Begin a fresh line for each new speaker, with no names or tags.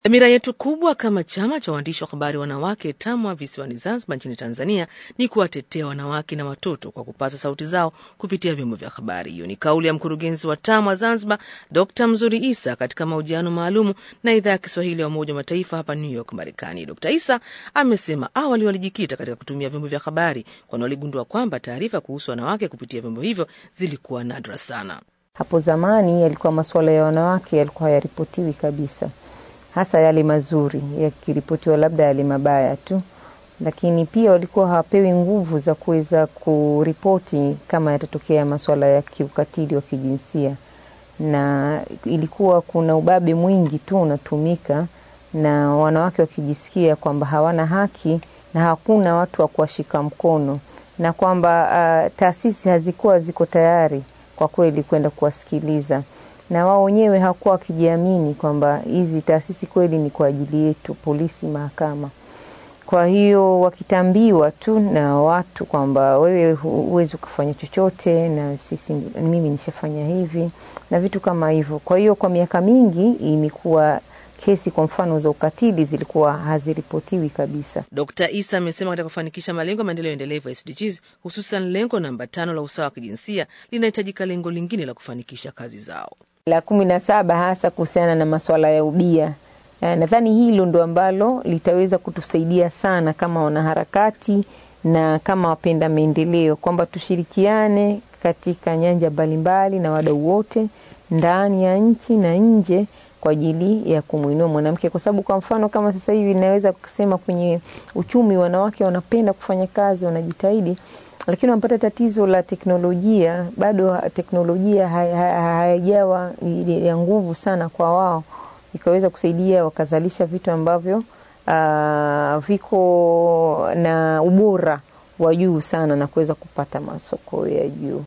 Dhamira yetu kubwa kama chama cha waandishi wa habari wanawake TAMWA visiwani Zanzibar nchini Tanzania ni kuwatetea wanawake na watoto kwa kupaza sauti zao kupitia vyombo vya habari. Hiyo ni kauli ya mkurugenzi wa TAMWA Zanzibar, Dr Mzuri Isa katika mahojiano maalumu na idhaa ya Kiswahili ya Umoja wa Mataifa hapa New York, Marekani. Dr Isa amesema awali walijikita katika kutumia vyombo vya habari, kwani waligundua kwamba taarifa kuhusu wanawake kupitia vyombo hivyo zilikuwa nadra sana.
Hapo zamani yalikuwa masuala ya wanawake yalikuwa hayaripotiwi kabisa hasa yale mazuri yakiripotiwa, labda yale mabaya tu, lakini pia walikuwa hawapewi nguvu za kuweza kuripoti kama yatatokea masuala ya kiukatili wa kijinsia, na ilikuwa kuna ubabe mwingi tu unatumika, na wanawake wakijisikia kwamba hawana haki na hakuna watu wa kuwashika mkono, na kwamba uh, taasisi hazikuwa ziko tayari kwa kweli kwenda kuwasikiliza na wao wenyewe hawakuwa wakijiamini kwamba hizi taasisi kweli ni kwa ajili yetu, polisi, mahakama. Kwa hiyo wakitambiwa tu na watu kwamba wewe huwezi ukafanya chochote, na sisi, mimi nishafanya hivi na vitu kama hivyo. Kwa hiyo kwa miaka mingi imekuwa kesi kwa mfano za ukatili zilikuwa haziripotiwi kabisa.
Dkt Isa amesema katika kufanikisha malengo ya maendeleo endelevu SDGs, hususan lengo namba tano la usawa wa kijinsia, linahitajika lengo lingine la kufanikisha kazi zao
la kumi na saba hasa kuhusiana na masuala ya ubia. Nadhani hilo ndo ambalo litaweza kutusaidia sana kama wanaharakati na kama wapenda maendeleo, kwamba tushirikiane katika nyanja mbalimbali na wadau wote ndani ya nchi na nje kwa ajili ya kumwinua mwanamke, kwa sababu kwa mfano kama sasa hivi naweza kusema kwenye uchumi wanawake wanapenda kufanya kazi, wanajitahidi lakini wanapata tatizo la teknolojia. Bado teknolojia haijawa ya nguvu sana kwa wao, ikaweza kusaidia wakazalisha vitu ambavyo uh, viko na ubora wa juu sana na kuweza kupata masoko ya juu.